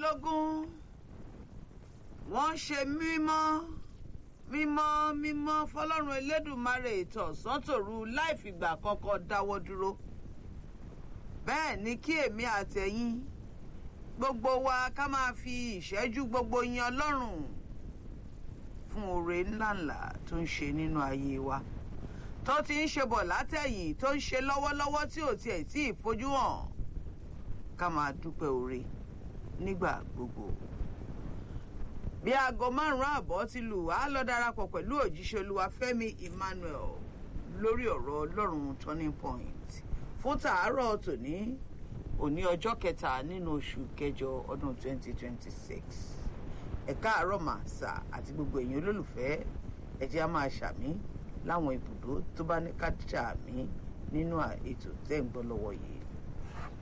mẹ́rìnlélógún wọ́n ṣe mímọ́ mímọ́ mímọ́ fọlọ́run elédùnmarè ìtọ̀sán tòru láì fìgbà kankan dáwọ́ dúró bẹ́ẹ̀ ni kí èmi àtẹ̀yìn gbogbo wa ká máa fi ìṣẹ́jú gbogbo yin ọlọ́run fún oore ńláńlá tó ń ṣe nínú ayé wa tó ti ń ṣe bọ̀ látẹ̀yìn tó ń ṣe lọ́wọ́lọ́wọ́ tí ò tiẹ̀ tí ì fojú hàn ká máa dúpẹ́ oore nígbà gbogbo bí aago márùn-ún àbọ̀ ti lù á lọ darapọ̀ pẹ̀lú òjíṣẹ́ olúwa fẹ́mi emmanuel lórí ọ̀rọ̀ ọlọ́run turning point fún tàárọ̀ tòní òní ọjọ́ kẹta nínú oṣù kẹjọ ọdún 2026 ẹ̀ka àárọ̀ màsà àti gbogbo èèyàn olólùfẹ́ ẹ̀jẹ̀ á máa ṣàmí láwọn ibùdó tó bá ní ká ṣàmí nínú ètò tẹ́ ń gbọ́ lọ́wọ́ yìí